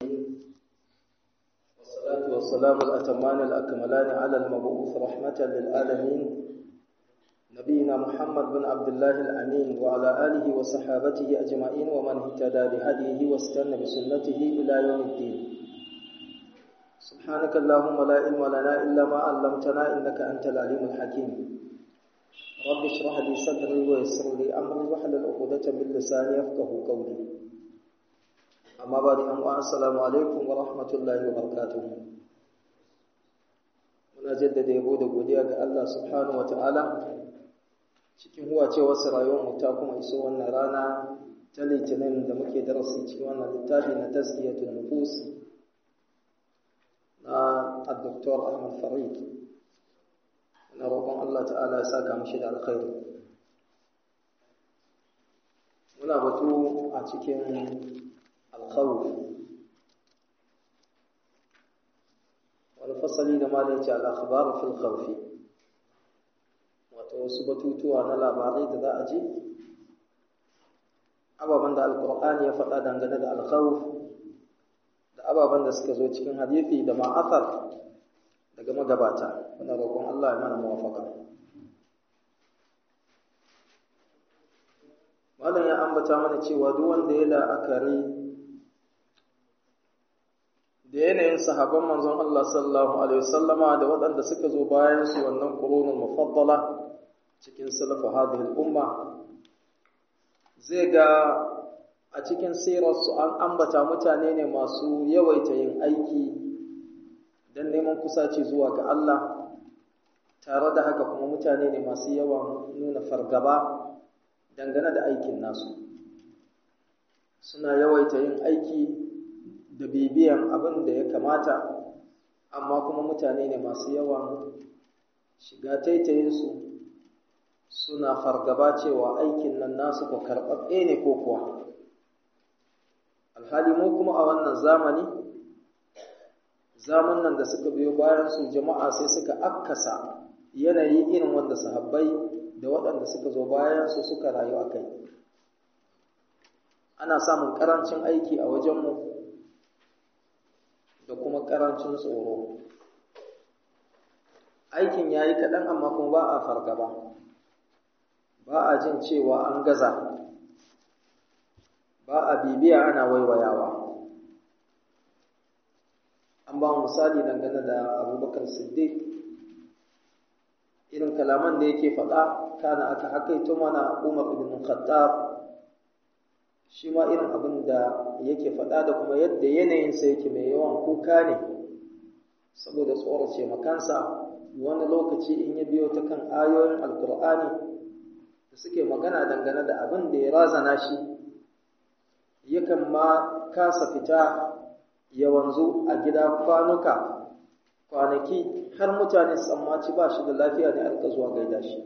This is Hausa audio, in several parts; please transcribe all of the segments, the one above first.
والصلاة والسلام الأتمان الأكملان على المبعوث رحمة للعالمين نبينا محمد بن عبد الله الأمين وعلى آله وصحابته أجمعين ومن اهتدى بهديه واستنى بسنته إلى يوم الدين سبحانك اللهم لا علم لنا إلا ما علمتنا إنك أنت العليم الحكيم رب اشرح لي صدري ويسر لي أمري واحلل عقدة من لساني يفقه قولي أما بعد أن السلام عليكم ورحمة الله وبركاته muna jaddada yabo da godiya ga Allah subhanahu wa ta'ala cikin huwa ce wasu rayuwar ta kuma iso wannan rana ta litinin da muke darasi cikin wannan littafi na taskiyatul nufus na Dr. Ahmad Farid na roƙon Allah ta'ala ya saka mishi da alkhairi muna batu a cikin alkhawf wani fasali da malai ce al'akhbar fil khawfi wato wasu batutuwa na labarai da za a ji ababen da alkur'ani ya faɗa dangane da alkhawf da ababen da suka zo cikin hadithi da ma'athar daga magabata muna roƙon Allah ya mana muwafaka malam ya ambata mana cewa duk wanda ya la'akari da yanayin sahabban manzon Allah sallallahu alaihi wasallama da waɗanda suka zo bayan su wannan qurunul mufaddala cikin salafu hadhihi al-umma zai ga a cikin sirar su an ambata mutane ne masu yawaita yin aiki dan neman kusaci zuwa ga Allah tare da haka kuma mutane ne masu yawan nuna fargaba dangane da aikin nasu suna yawaita yin aiki da bibiyan abin da ya kamata amma kuma mutane ne masu yawan shiga taitayinsu suna fargaba cewa aikin nan nasu ko karɓaɓɓe ne ko kuwa alhali mu kuma a wannan zamani zamanin da suka biyo bayan su jama'a sai suka akkasa yanayi irin wanda sahabbai da waɗanda suka zo bayan su suka rayu a kai ana samun ƙarancin aiki a wajenmu da kuma ƙarancin tsoro aikin ya yi kaɗan amma kuma ba a fargaba ba a jin cewa an gaza ba a bibiya ana waiwayawa an ba misali dangane da abubakar siddiq irin kalaman da yake faɗa kana aka hakaito mana umar ibn khattab shi ma irin abin da yake faɗa da kuma yadda yanayinsa yake mai yawan kuka ne saboda tsorace makansa wani lokaci in ya biyo ta kan ayoyin alkur'ani da suke magana dangane da abin da ya razana shi yakan ma kasa fita ya wanzu a gida kwanuka kwanaki har mutane tsammaci ba shi da lafiya ne a zuwa gaida shi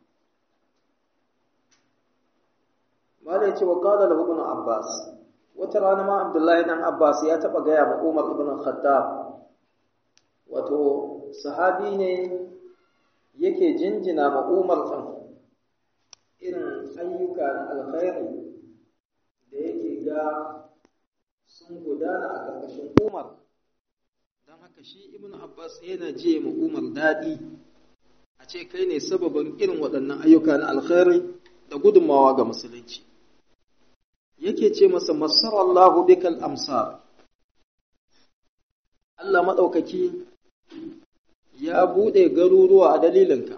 Mala ya ce wa qala lahu ibn Abbas wata rana ma Abdullahi dan Abbas ya taba gaya ma Umar ibn Khattab wato sahabi ne yake jinjina ma Umar din irin ayyuka na alkhairi da yake ga sun gudana a ƙarƙashin Umar don haka shi ibn Abbas yana je ma Umar daɗi a ce kai ne sababin irin waɗannan ayyuka na alkhairi da gudunmawa ga musulunci yake ce masa masarallahu bikal amsar Allah maɗaukaki ya buɗe garuruwa a dalilinka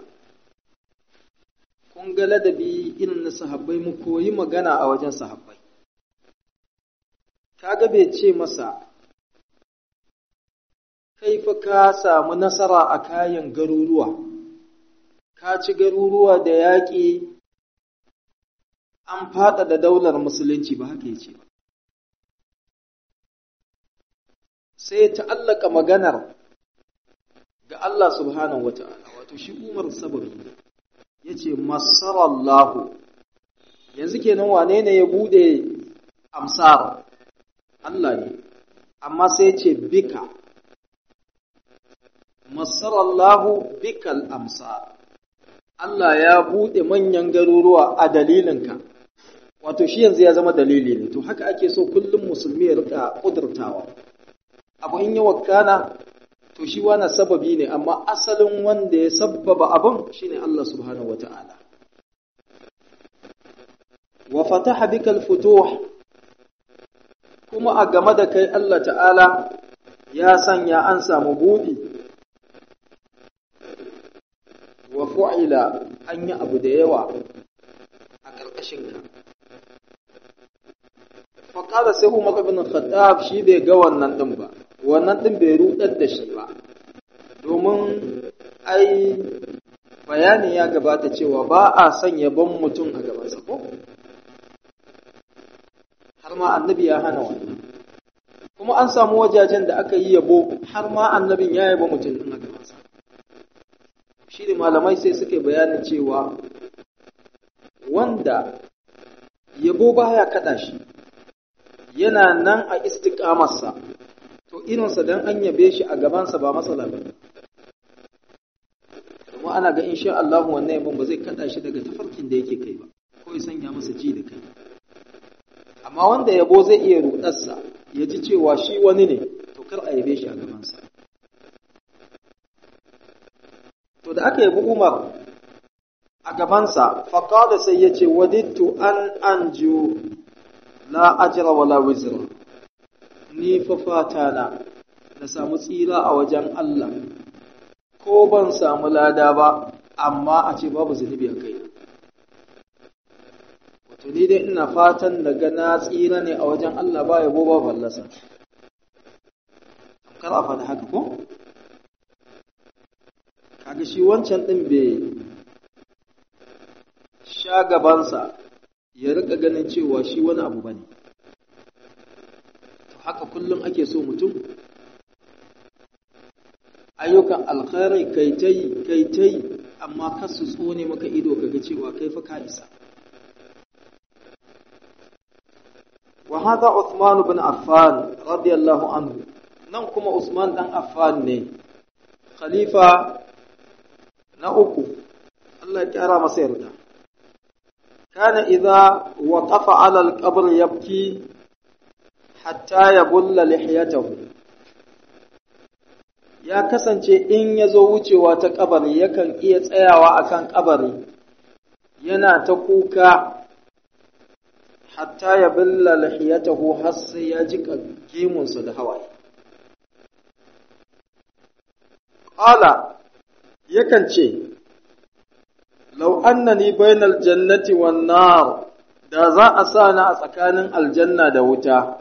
kun ga ladabi irin na sahabbai mu koyi magana a wajen sahabbai kaga bai ce masa kai fa ka samu nasara a kayan garuruwa ka ci garuruwa da yaƙi an fada da daular musulunci ba haka yace ba sai ya ta'allaka maganar ga Allah subhanahu wata'ala wato shi Umar sabari yace masarallahu yanzu kenan wane ne ya bude amsar Allah ne amma sai yace bika masarallahu bikal amsar Allah ya bude manyan garuruwa a dalilinka wato shi yanzu ya zama dalili ne to haka ake so kullum musulmi ya rika kudurtawa abu in yi wakana to shi wani sababi ne amma asalin wanda ya sabbaba abin shine Allah subhanahu wata'ala wa fataha bika al-futuh kuma a game da kai Allah ta'ala ya sanya an samu buɗi wa fu'ila an yi abu da yawa a ƙarƙashinka faƙada sai umar ibn khattab shi bai ga wannan ɗin ba wannan ɗin bai rudar da shi ba domin ai bayani ya gabata cewa ba a son yabon mutum a gabansa ko har ma annabi ya hana wannan kuma an samu wajajen da aka yi yabo har ma annabin ya yaba mutum ɗin a gabansa shi ne malamai sai suka bayanin cewa wanda yabo baya kaɗa shi yana nan a istiƙamarsa to irinsa don an yabe shi a gabansa ba matsala ba kuma ana ga insha Allah wannan yabon ba zai kaɗa shi daga tafarkin da yake kai ba ko ya sanya masa ji da kai amma wanda yabo zai iya rudarsa ya ji cewa shi wani ne to kar a yabe shi a gabansa to da aka yabi Umar a gabansa faƙada sai ya ce wadittu an anju la ajira wala wizra ni fa fata na na samu tsira a wajen Allah ko ban samu lada ba amma a ce babu zunubi a kai wato ni dai ina fatan daga na tsira ne a wajen Allah ba yabo ba fallasa kar a faɗi haka ko kaga shi wancan ɗin bai sha gabansa ya rika ganin cewa shi wani abu ba ne to haka kullum ake so mutum ayyukan alkhairai kai ta yi kai ta yi amma ka su tsone maka ido kaga cewa kai fa ka isa wa hadha Uthman ibn Affan radiyallahu anhu nan kuma Usman dan Affan ne khalifa na uku Allah ya kyara masa yarda kana idza waqafa ala al-qabr yabki hatta yabulla lihiyatahu ya kasance in ya zo wucewa ta kabari yakan iya tsayawa akan kabari yana ta kuka hatta ya billa lihiyatahu har sai ya ji gemunsa da hawaye qala yakan ce lau annani bainal jannati wan nar da za a sa ni a tsakanin aljanna da wuta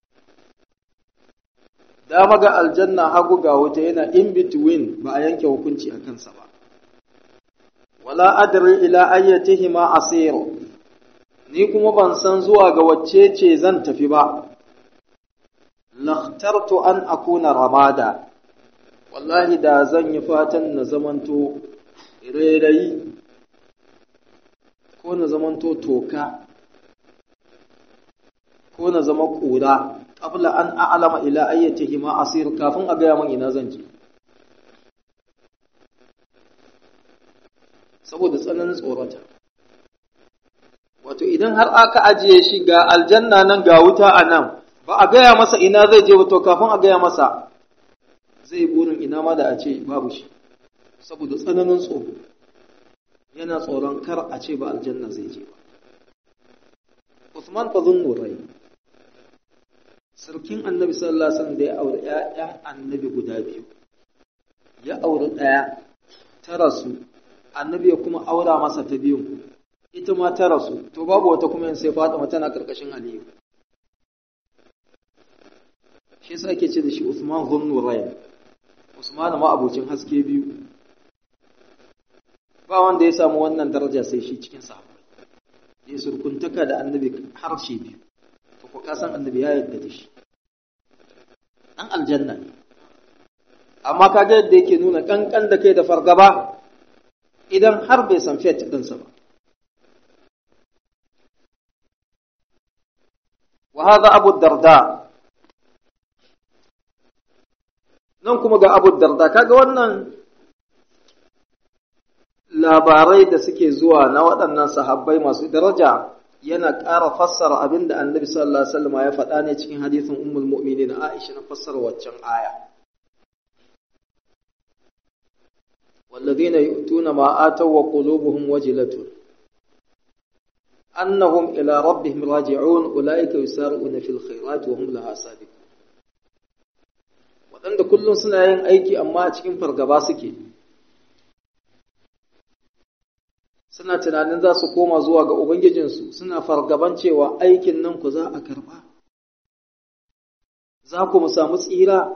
dama ga aljanna hagu ga wuta yana in between ba a yanke hukunci a kansa ba wala adri ila ayyatihima asir ni kuma ban san zuwa ga wacce ce zan tafi ba lakhtartu an akuna ramada wallahi da zan yi fatan na zamanto rairayi ko na zamanto toka ko na zama ƙura qabla an a'lama ila ayyatihi ma asir kafin a gaya min ina zan je saboda tsananin tsorata wato idan har aka ajiye shi ga aljanna nan ga wuta a nan ba a gaya masa ina zai je to kafin a gaya masa zai burin ina ma da a ce babu shi saboda tsananin tsoro yana tsoron kar a ce ba aljanna zai je ba Usman fa zunnurai sarkin annabi sallallahu alaihi wasallam da ya aure ƴaƴan annabi guda biyu ya aure ɗaya ta rasu annabi ya kuma aura masa ta biyu ita ma ta rasu to babu wata kuma sai Fatima tana karkashin Aliyu shi yasa ake ce da shi Usman Zunnurayn Usman ma abocin haske biyu ba wanda ya samu wannan daraja sai shi cikin sahabbai ya surkuntaka da annabi harshe biyu to ko ka san annabi ya yarda da shi dan aljanna ne amma kaga yadda yake nuna kankan da kai da fargaba idan har bai san fiye ɗinsa ba wa hadha abu darda nan kuma ga abu darda kaga wannan labarai da suke zuwa na waɗannan sahabbai masu daraja yana ƙara fassara abin da annabi sallallahu alaihi wasallam ya faɗa ne cikin hadisin ummul mu'minin Aisha na fassara waccan aya والذين يؤتون ما آتوا وقلوبهم وجلة أنهم إلى ربهم راجعون أولئك يسارعون في الخيرات وهم لها سابقون waɗanda kullum suna yin aiki amma a cikin fargaba suke suna tunanin za su koma zuwa ga Ubangijinsu suna fargaban cewa aikin nan ku za a karɓa za ku mu samu tsira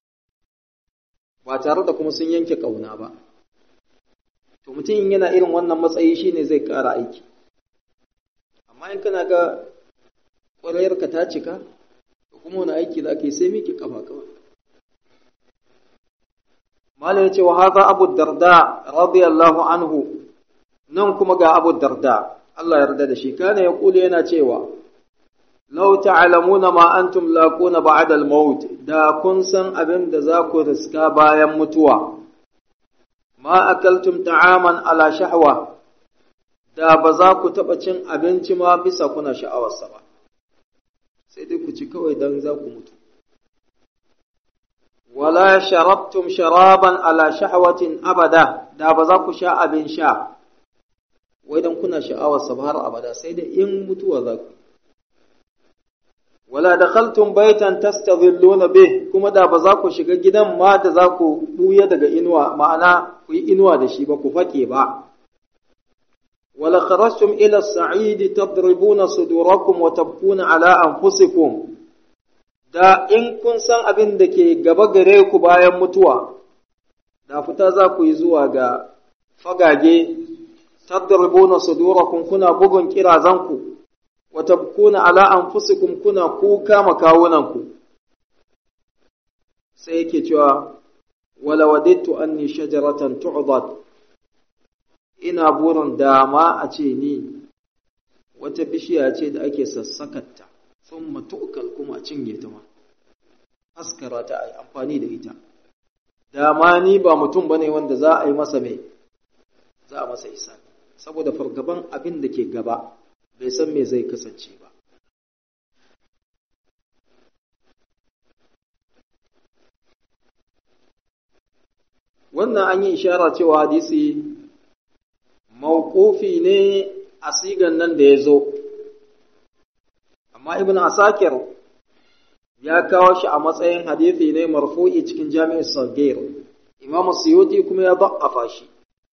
ba tare da kuma sun yanke ƙauna ba to mutum yana irin wannan matsayi shine zai ƙara aiki amma in kana ga ƙwarayarka ta cika da kuma wani aiki da ake sai miki kafa kawai malam yace wa hadha abu darda radiyallahu anhu nan kuma ga abu darda Allah ya yarda da shi kana ya kula yana cewa law ta'lamuna ma antum laquna ba'da al-maut da kun san abin da za ku riska bayan mutuwa ma akaltum ta'aman ala shahwa da ba za ku taɓa cin abinci ma bisa kuna sha'awarsa ba sai dai ku ci kawai don za ku mutu wala sharabtum sharaban ala shahwatin abada da ba za ku sha abin sha wai don kuna sha'awarsa ba har abada sai dai in mutuwa za ku wala dakhaltum baitan tastadhilluna bih kuma da ba za ku shiga gidan ma da za ku buya daga inuwa ma'ana ku yi inuwa da shi ba ku fake ba wala kharajtum ila as-sa'id tadribuna sudurakum wa tabkuna ala anfusikum da in kun san abin da ke gaba gare ku bayan mutuwa da fita za ku yi zuwa ga fagage tadribuna sudurakum kuna bugun kirazanku wa tabkuna ala anfusikum kuna kuka makawunanku sai yake cewa wala wadittu anni shajaratan tu'dad ina burin dama a ce ni wata bishiya ce da ake sassakatta sun matuƙal kuma cinye ta ma askara ta a amfani da ita dama ni ba mutum bane wanda za a yi masa mai za a masa isa saboda fargaban abin da ke gaba bai san me zai kasance ba wannan an yi ishara cewa hadisi mawqufi ne a sigan nan da ya zo amma ibn asakir ya kawo shi a matsayin hadisi ne marfu'i cikin jami'ar sagir imam suyuti kuma ya da'afa shi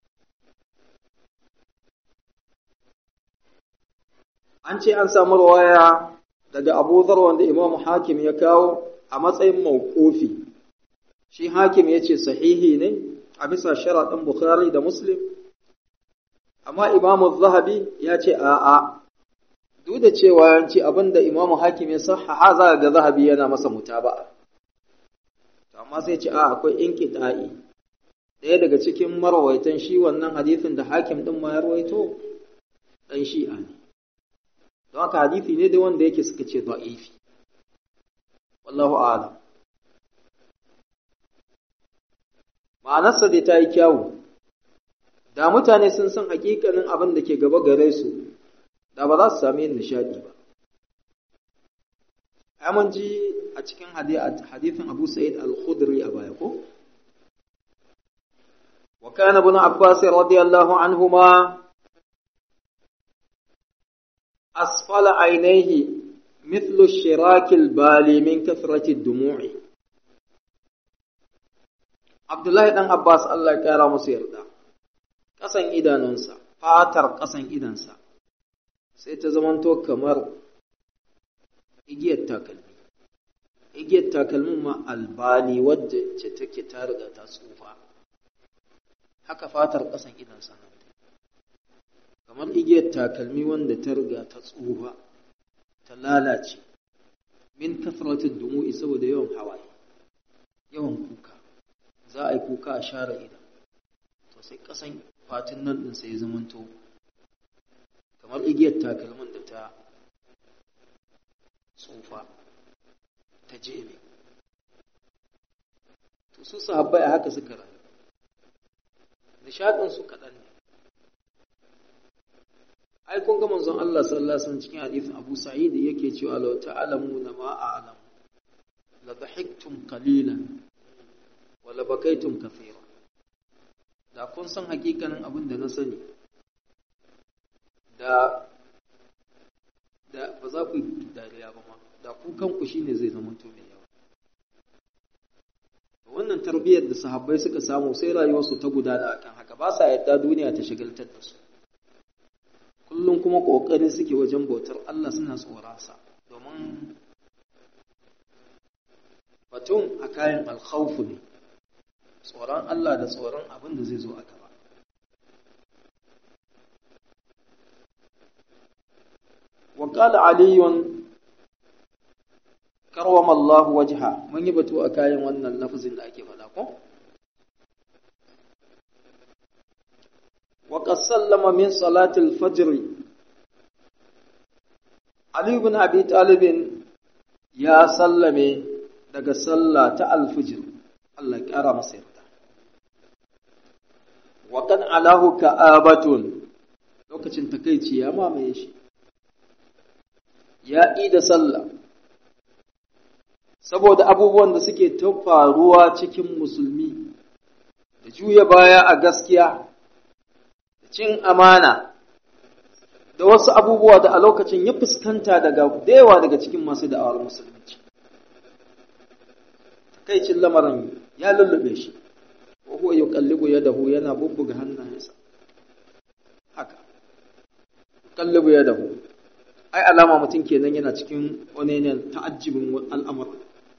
an ce an samu rawaya daga abu zar wanda imam hakim ya kawo a matsayin mawqufi shi hakim ya ce sahihi ne a bisa sharaɗin bukhari da muslim amma imamu zahabi ya ce a'a duk da cewa yanci abinda imamu hakim ya sahaha za ga zahabi yana masa mutaba'a amma sai ce a akwai inqita'i ɗaya daga cikin marawaitan shi wannan hadisin da hakim din ma ya rawaito dan shi'a ne don haka hadisi ne da wanda yake suka ce da'ifi wallahu a'lam ma'anarsa dai ta yi kyawu da mutane sun san hakikanin abin da ke gaba gare su da ba za su sami yin nishadi ba mun ji a cikin hadithin abu sa'id al-khudri a baya ko wa kana ibn abbas radiyallahu anhuma asfala ainihi mithlu shirak al-bali min kathrati ad-dumu'i Abdullahi dan Abbas Allah ya kara musu yarda ƙasan idanunsa, fatar ƙasan idansa, sai ta zamanto kamar igiyar takalmi. Igiyar takalmin ma albani wadda ce take ta riga ta tsufa. Haka fatar ƙasan idansa nan. Kamar igiyar takalmi wanda ta riga ta tsufa, ta lalace, min kasratin dumu'i saboda yawan hawaye, yawan kuka. Za a yi kuka a share idan. To sai ƙasan fatin nan ɗin sai zamanto kamar igiyar takalmin da ta tsufa ta jeme to su sahabbai a haka suka rayu nishaɗinsu kaɗan ne ai kun ga manzon Allah sallallahu alaihi wasallam cikin hadisin Abu Sa'id yake cewa law ta'lamuna ma a'lam la dhahiktum qalilan wa la bakaytum kathira da kun san hakikanin abin da na sani da da ba za ku yi dariya ba ma da ku kanku shine zai zama to mai yawa wannan tarbiyyar da sahabbai suka samu sai rayuwarsu ta gudana akan haka ba sa yadda duniya ta shagaltar da su kullum kuma kokari suke wajen bautar Allah suna tsoronsa domin batun a kayan alkhawfu ne tsoron Allah da tsoron abin da zai zo a gaba وقال علي كرم الله وجهه من يبتو أكاين وأن اللفظ لا كيف لكم وقد سلم من صلاة الفجر علي بن أبي طالب يا سلمي daga sallah ta alfijir Allah ya ƙara masa yarda wa kan alahu ka'abatun lokacin takeici ya mamaye shi ya da sallah saboda abubuwan da suke ta faruwa cikin musulmi da juya baya a gaskiya da cin amana da wasu abubuwa da a lokacin ya fuskanta daga yawa daga cikin masu da'awar musulunci takaicin lamarin ya lullube shi ko huwa yuqallibu yadahu yana bubbuga hannayensa haka yuqallibu yadahu ai alama mutum kenan yana cikin wani ne ta'ajjibin al'amura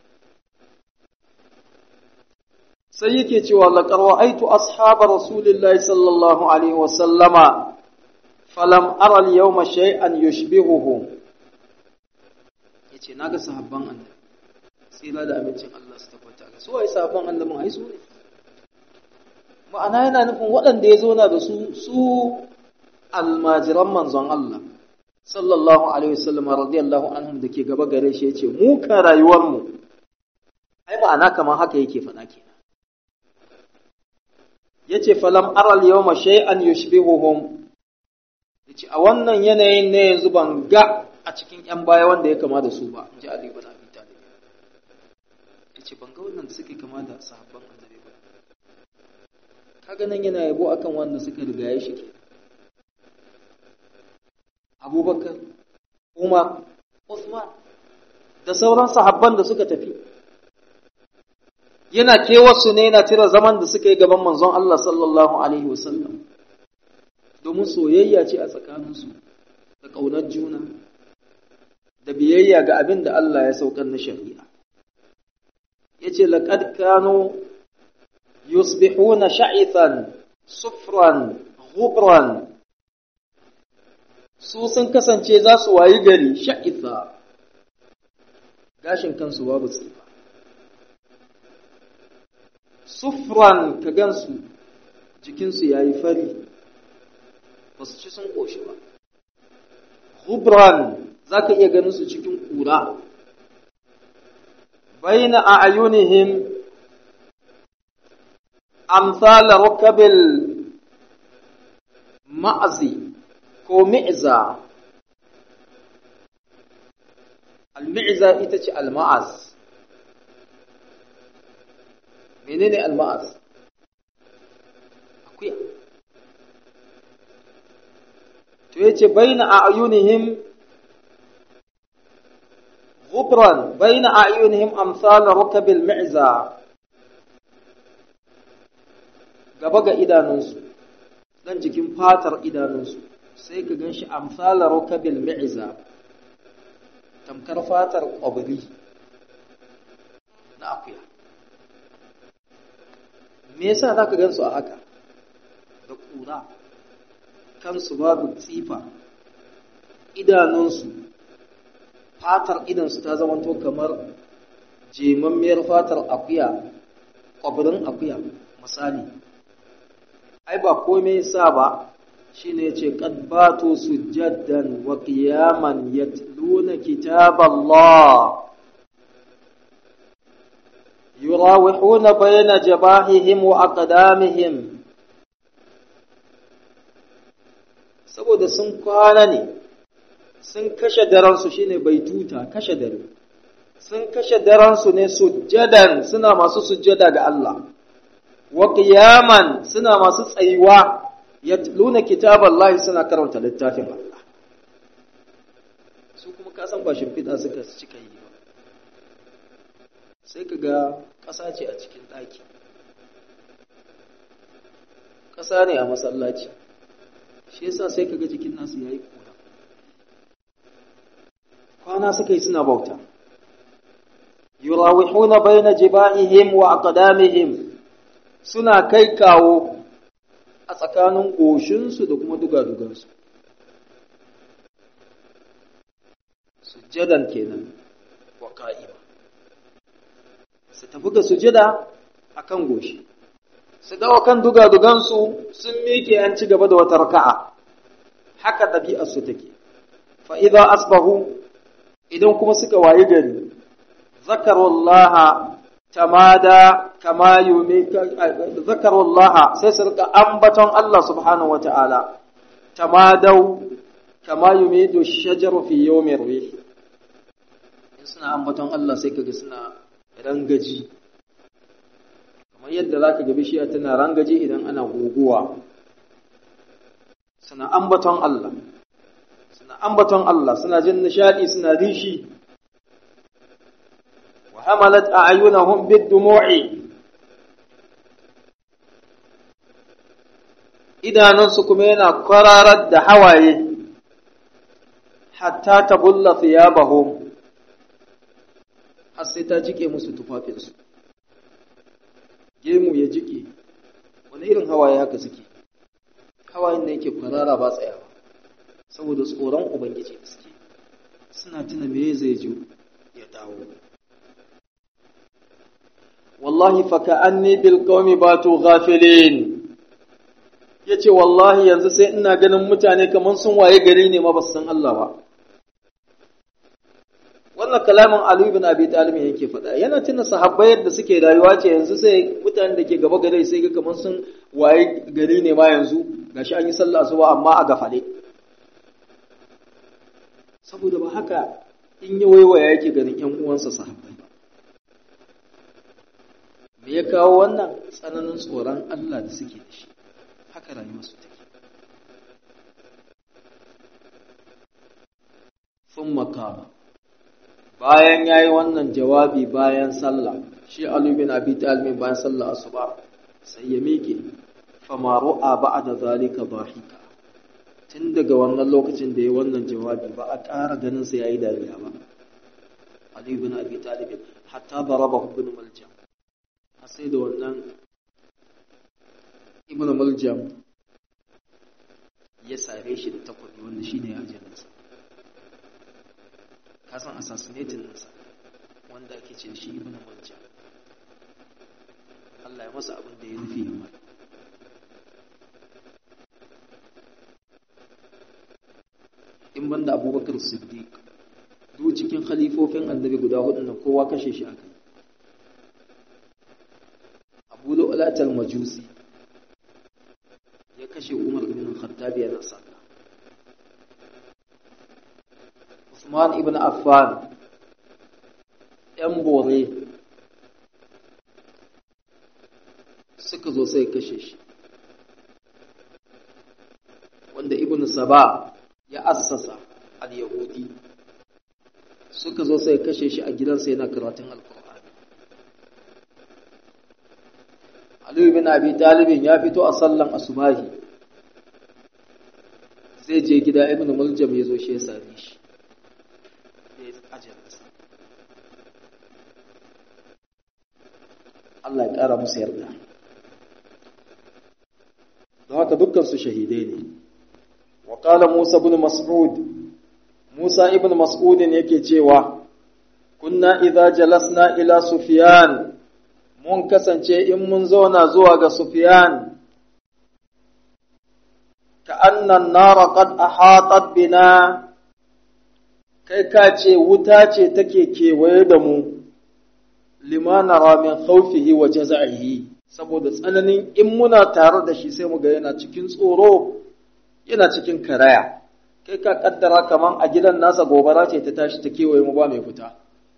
sai yake cewa laqad ra'aytu ashaba rasulillahi sallallahu alaihi wa sallama falam ara al-yawma shay'an yushbihuhu yace naga sahabban annabi tsira da amincin Allah su tabbata ga su ai sahabban annabi ai su ne ma'ana yana nufin waɗanda ya zo na da su su almajiran manzon Allah sallallahu alaihi wasallam radiyallahu anhum da ke gaba gare shi yace mu ka rayuwar mu ai ma'ana kamar haka yake faɗa kenan yace falam aral yawma shay'an yushbihuhum yace a wannan yanayin ne yanzu ban ga a cikin yan baya wanda ya kama da su ba inji Ali ibn Abi Talib yace ban ga wannan da suke kama da sahabban annabi ba kaga nan yana yabo akan wanda suka rigaye shi kenan abubakar umar usman da sauran sahabban da suka tafi yana kewarsu ne yana tira zaman da suka yi gaban manzon Allah sallallahu alaihi wasallam domin soyayya ce a tsakaninsu da ƙaunar juna da biyayya ga abin da Allah ya saukar na shari'a ya ce laƙad kano yusbihuna sha'ithan sufran ghubran su sun kasance za su wayi gari sha'itha gashin kansu babu tsifa sufran ka gansu jikinsu ya yi fari ba su ci sun ƙoshi ba hubran za ka iya ganin su cikin ƙura baina a ayunihim amsala rukabil ma'azi ko mi'za al-mi'za ita ce al-ma'az menene al-ma'az akuya to yace baina a'yunihim غبرا بين أعينهم أمثال ركب المعزة gaba ga idanunsu dan jikin fatar idanunsu sai ka gan shi amsala rukabil mi'za tamkar fatar ƙwabri na akuya me yasa za ka gan su a haka da ƙura kansu babu tsifa idanunsu fatar idansu ta zamanto kamar jemammiyar fatar akuya ƙwabrin akuya misali ai ba komai sa ba shine yace qad batu sujjadan wa qiyaman yatluna kitaballah yurawihuna bayna jabahihim wa aqdamihim saboda sun kwana ne sun kashe daransu shine baituta kashe dare sun kashe daransu ne sujjadan suna masu sujjada ga Allah wa qiyaman suna masu tsayuwa yatluna kitaballahi suna karanta littafin Allah su kuma ka san ba shimfiɗa suka cika yi ba sai ka ga ƙasa ce a cikin ɗaki ƙasa ne a masallaci shi yasa sai ka ga jikin nasu yayi kura kwana suka yi suna bauta yurawihuna baina jiba'ihim wa aqdamihim suna kai kawo a tsakanin goshinsu da kuma dugadugansu sujjadan kenan wa ka'ima su tafi ga sujjada akan goshi su dawo kan dugadugansu sun miƙe an ci gaba da wata raka'a haka ɗabi'arsu take fa idza asbahu idan kuma suka wayi gari zakarullaha tamada kama yumi zakarullaha sai su rika ambaton Allah subhanahu wataala tamadau kama yumidu shajaru fi yawmi rih in suna ambaton Allah sai kaga suna rangaji kamar yadda zaka ga bishiya tana rangaji idan ana guguwa suna ambaton Allah suna ambaton Allah suna jin nishadi suna rishi wa hamalat a'yunahum bid-dumu'i idanunsu kuma yana kwararar da hawaye hatta ta bulla thiyabahum har sai ta jike musu tufafinsu gemu ya jike wani irin hawaye haka suke hawayen da yake kwarara ba tsayawa saboda tsoron ubangiji da suke suna tuna me zai ji ya dawo wallahi fa ka'anni bil qaumi batu ghafilin yace wallahi yanzu sai ina ganin mutane kaman sun waye gari ne ma ba su san Allah ba wannan kalamin Ali ibn Abi Talib yake faɗa yana tuna sahabbai yadda suke rayuwa ce yanzu sai mutanen da ke gaba gare sai ga kaman sun waye gari ne ma yanzu gashi an yi sallah asuba amma a gafale saboda ba haka in ya waiwaya yake ganin ƴan uwansa sahabbai me ya kawo wannan tsananin tsoron Allah da suke da shi haka rayuwarsu take sun makama bayan ya yi wannan jawabi bayan sallah shi Ali bin Abi Talib bayan sallah asuba sai ya miƙe famaru a ba da zalika bahika tun daga wannan lokacin da ya wannan jawabi ba a ƙara ganin sa yayi dariya ba Ali bin Abi Talib hatta daraba ibn Maljam sai da wannan ibn Maljam ya sare shi da takwabi wanda shine ajalinsa ka san assassinating ɗinsa wanda ake ce shi ibn Maljam Allah ya masa abin da ya nufi yi mai in banda abubakar siddiq duk cikin khalifofin annabi guda hudu nan kowa kashe shi aka yi abu lu'latal majusi ya kashe umar ibn khattab yana sallah usman ibn affan yan bore suka zo sai kashe shi wanda ibn saba ya assasa al-yahudi suka zo sai kashe shi a gidansa yana karatun alkur'ani Ali bin Abi Talibin ya fito a sallan asubahi zai je gida Ibn Muljam ya zo shi ya same shi ya ajalinsa Allah ya ƙara musu yarda don haka dukkansu shahidai ne wa qala Musa ibn Mas'ud Musa ibn Mas'udin yake cewa, Kunna idza jalasna ila Sufyan, mun kasance in mun zauna zuwa ga Sufyan, ka annan nara qad ahatat bina, kai ka ce wuta ce take kewaye da mu, limana ramin khawfihi wa jaza'ihi, saboda tsananin in muna tare da shi sai mu ga yana cikin tsoro, yana cikin karaya kai ka kaddara kaman a gidan nasa gobara ce ta tashi ta kewaye mu ba mai fita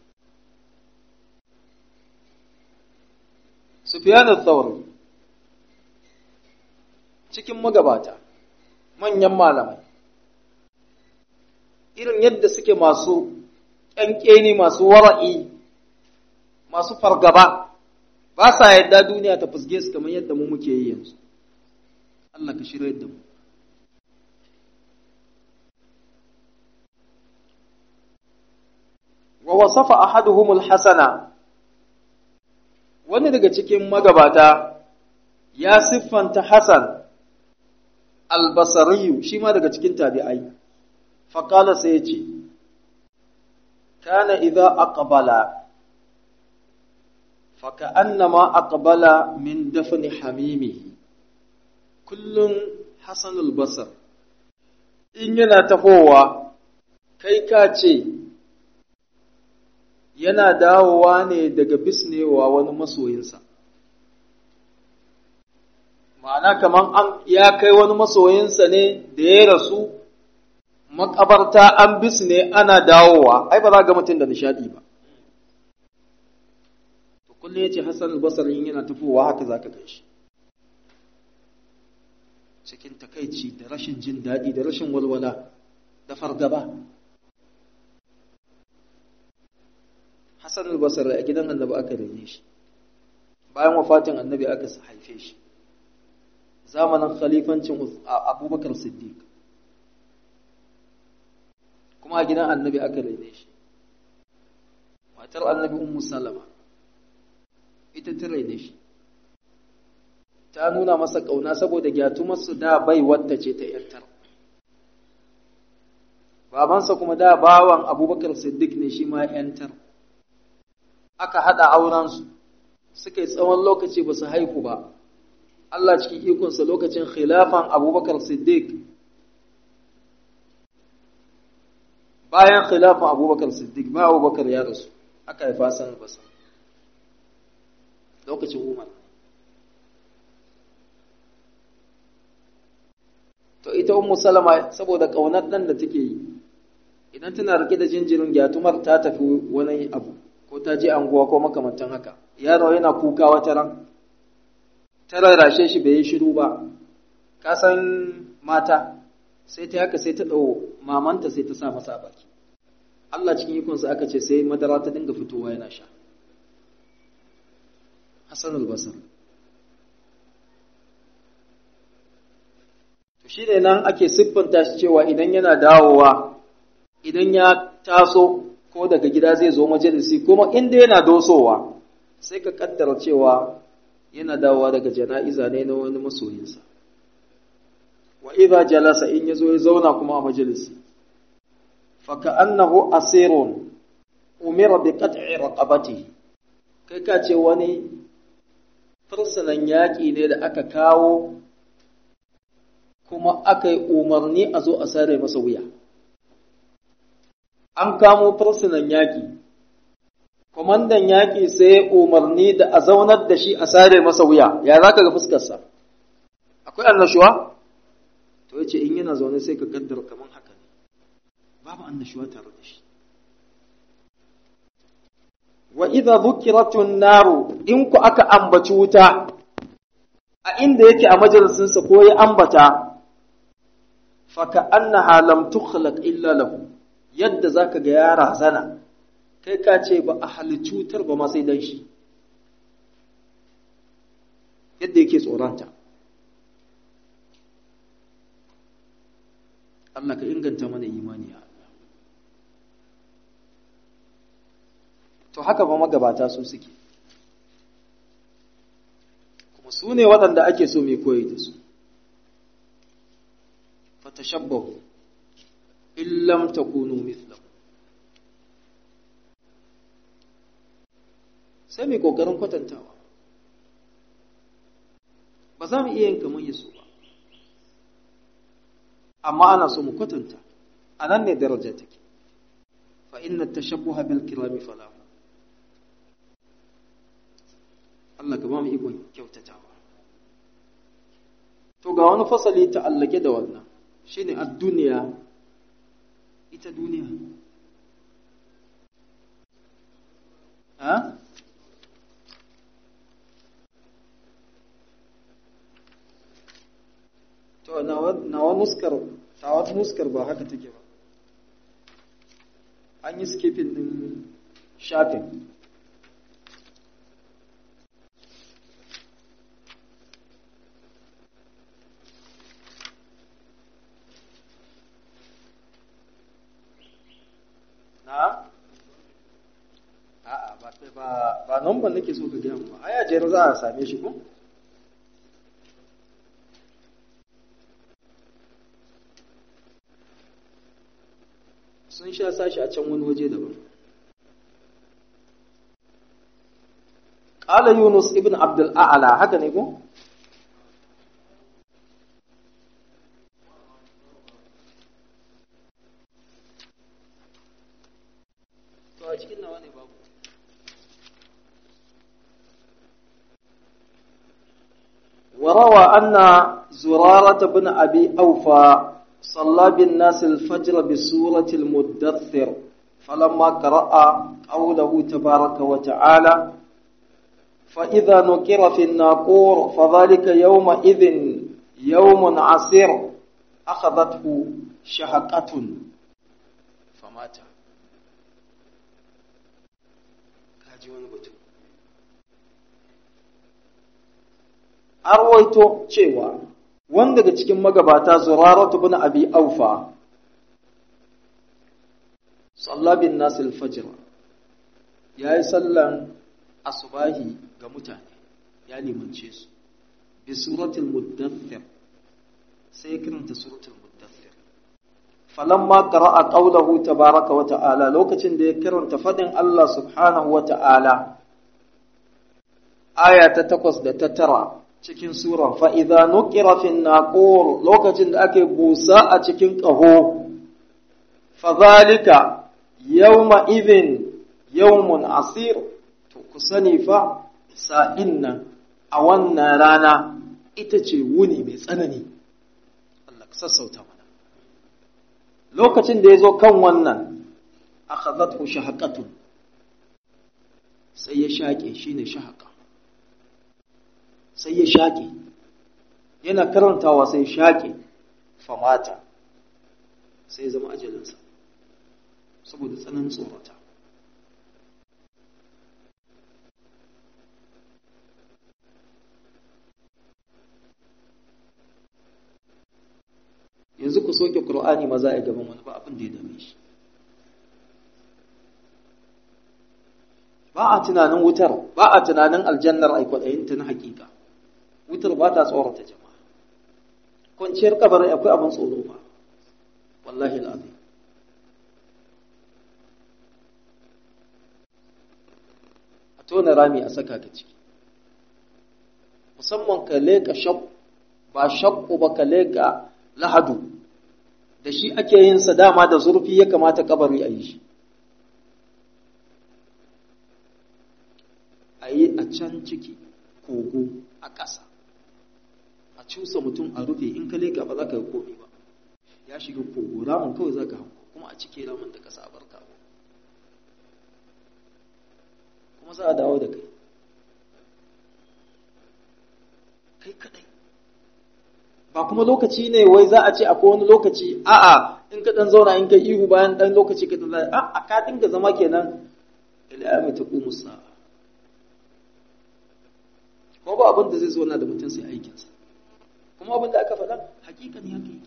Sufyan al-Thawri cikin magabata manyan malamai irin yadda suke masu ƙyanƙeni masu wara'i masu fargaba ba sa yadda duniya ta fusge su kamar yadda mu muke yi yanzu Allah ka shirya da mu wa wasafa ahaduhumul hasana wani daga cikin magabata ya siffanta Hassan albasariyu shi ma daga cikin tabi'ai faƙala sai ya ce kana idza aqbala faka'annama aqbala min dafni hamimi kullun Hassan albasar in yana tafowa kai ka ce yana dawowa ne daga bisnewa wani masoyinsa ma'ana kaman an ya kai wani masoyinsa ne da ya rasu makabarta an bisne ana dawowa ai ba za ga mutum da nishadi ba to kullum yace Hassan al-Basri yana tafowa haka zaka ga shi cikin takaici da rashin jin daɗi da rashin walwala da fargaba Hassan al-Basri a gidan annabi aka rene shi bayan wafatin annabi aka haife shi zamanin khalifancin abubakar siddiq kuma a gidan annabi aka rene shi matar annabi ummu salama ita ta rene shi ta nuna masa ƙauna saboda gyatumarsu da bai wadda ce ta ‘yantar babansa kuma da bawan abubakar siddiq ne shi ma ‘yantar aka haɗa aurensu suka yi tsawon lokaci ba su haihu ba Allah cikin ikonsa lokacin khilafan abubakar siddiq bayan khilafan abubakar siddiq ba abubakar ya rasu aka haifa san basa lokacin umar to ita ummu salama saboda ƙaunar ɗan da take yi idan tana rike da jinjirin gyatumar ta tafi wani abu ko ta je anguwa ko makamantan haka yaro yana kuka wata ran ta rarrashe shi bai yi shiru ba ka san mata sai ta haka sai ta ɗau mamanta sai ta sa masa baki Allah cikin ikonsa aka ce sai madara ta dinga fitowa yana sha Hassan al-Basr to shi ne nan ake siffanta shi cewa idan yana dawowa idan ya taso ko daga gida zai zo majalisi kuma inda yana dosowa sai ka kaddara cewa yana dawowa daga jana'iza ne na wani masoyinsa wa idza jalasa in yazo ya zauna kuma a majalisi fa ka'annahu asirun umira bi qat'i raqabatihi kai ka ce wani fursunan yaƙi ne da aka kawo kuma aka yi umarni a zo a sare masa wuya an kamo fursunan yaƙi kwamandan yaƙi sai umarni da a zaunar da shi a sare masa wuya ya za ka ga fuskarsa akwai annashuwa to ya ce in yana zaune sai ka kaddara kamar haka ne babu annashuwa tare da shi wa idza dhukiratun naru in ku aka ambaci wuta a inda yake a majalisinsa ko ya ambata faka annaha lam tukhlaq illa lahu yadda zaka ga ya razana kai ka ce ba a halicci wutar ba ma sai dan shi yadda yake tsoronta Allah ka inganta mana imani ya Allah to haka ba magabata su suke kuma su ne waɗanda ake so mai koyi da su fatashabbahu illam takunu mithlahu sai mai kokarin kwatantawa ba za mu iya yin kamar yaso ba amma ana so mu kwatanta a nan ne daraja take fa inna tashabbuha bil kirami falahu Allah ka ba mu ikon kyautatawa to ga wani fasali ta'allake da wannan shine a duniya ita duniya ha to nawa nuskar tawa nuskar ba haka take ba an yi skipping din shafin na a'a ba ba ba number nake so ka gaya ba aya jere za a same shi ko sun sha sashi a can wani waje daban qala yunus ibn abdul a'la haka ne ko to a cikin nawa ne babu وروى أن زرارة بن أبي أوفى صلى بالناس الفجر بسورة المدثر فلما قرأ قوله تبارك وتعالى فإذا نكر في الناقور فذلك يومئذ يوم عسير أخذته شهقة فمات arwaito cewa wanda daga cikin magabata zuraratu bin abi aufa sallabin nasil fajr ya yi sallan asubahi ga mutane ya limance su bi suratul muddathir sai kiranta suratul muddathir falamma qara'a qawlahu tabaraka wa ta'ala lokacin da ya karanta fadin Allah subhanahu wa ta'ala aya ta takwas da ta tara cikin sura fa'iza nukira fin naƙor lokacin da ake busa a cikin ƙaho, fazalika yawma izin yawmun asir, to ku sani fa sa'in nan a wannan rana ita ce wuni mai tsanani. Allah ka sassauta mana. Lokacin da ya zo kan wannan, aka zatu shahaƙatun, sai ya shaƙe shi ne shahaƙa. sai ya shaƙe yana karantawa sai shaƙe famata sai zama ajalinsa saboda tsananin tsorata yanzu ku soke ƙur'ani maza a gaban wani ba abin da ya dame shi ba a tunanin wutar ba a tunanin aljannar aikwadayinta na hakika wutar ba ta tsorata jama'a kwanciyar kabarin akwai abin tsoro ba wallahi al'azim a tona rami a saka ka ciki musamman ka leka shakku ba shakku ba ka leka lahadu da shi ake yin sa dama da zurfi ya kamata kabari a yi shi a yi a can ciki kogo a ƙasa a cusa mutum a rufe in ka leka ba za ka yi komi ba ya shiga kogo ramin kawai za ka hanko kuma a cike ramin da ƙasa a barka kuma za a dawo da kai kai kadai ba kuma lokaci ne wai za a ce akwai wani lokaci a'a in ka dan zauna in ka ihu bayan dan lokaci ka dan a ka dinga zama kenan ila mai ta qumu sa'a ko ba abin da zai zo na da mutum sai aikinsa kuma abin da aka faɗa hakikan ya kai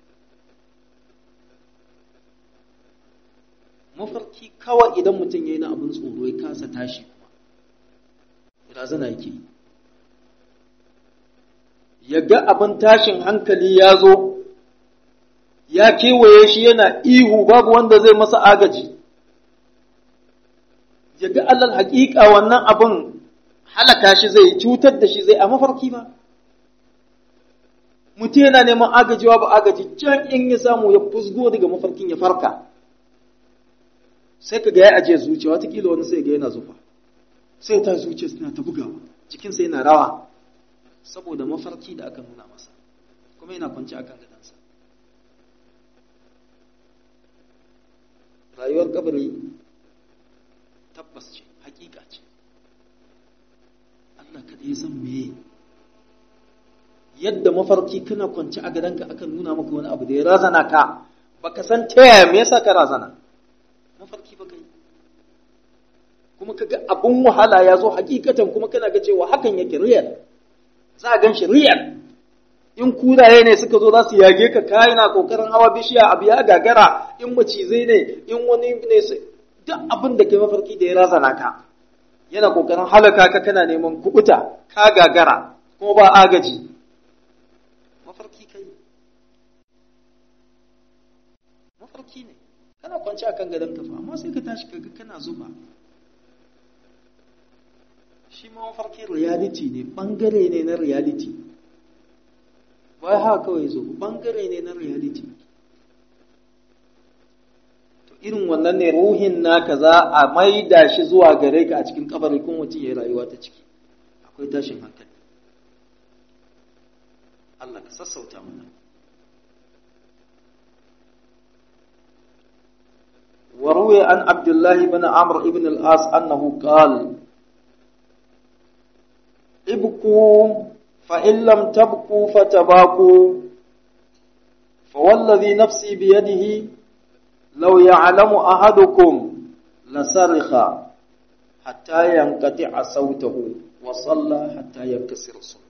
mafarki kawai idan mutum ya yi na abin tsoro ya kasa tashi kuma razana yake ya ga abin tashin hankali ya zo ya kewaye shi yana ihu babu wanda zai masa agaji ya ga allal haƙiƙa wannan abin halaka shi zai cutar da shi zai a mafarki ba mutum yana neman agajiwa ba agaji can in ya samu ya fusgo daga mafarkin ya farka sai ka ga ya ajiye zuciya watakila wani sai ga yana zufa sai ta zuciya suna ta bugawa jikinsa yana rawa saboda mafarki da aka nuna masa kuma yana kwanci akan gadansa rayuwar kabari tabbas ce hakika ce Allah kaɗai san meye yadda mafarki kana kwanci a gadonka akan nuna maka wani abu da ya razana ka baka san ta yaya me yasa ka razana mafarki ba kai kuma kaga abun wahala ya zo hakikatan kuma kana ga cewa hakan yake real za a gan shi real in kuraye ne suka zo za su yage ka kayi na kokarin hawa bishiya abu ya gagara in macizai ne in wani ne duk abin da kai mafarki da ya razana ka yana kokarin halaka ka kana neman kubuta ka gagara kuma ba agaji mafarki kai mafarki ne kana kwanci akan gadon kafa amma sai ka tashi kaga kana zuba shi ma mafarki reality ne bangare ne na reality ba haka kawai zo bangare ne na reality to irin wannan ne ruhin naka za a maida shi zuwa gare ka a cikin kabari kun mutum ya rayuwa ta ciki akwai tashin hankali Allah ka sassauta mana وروي عن عبد الله بن عمرو بن العاص أنه قال ابكوا فإن لم تبكوا فتباكوا فوالذي نفسي بيده لو يعلم أحدكم لسرخ حتى ينقطع صوته وصلى حتى ينكسر صلبه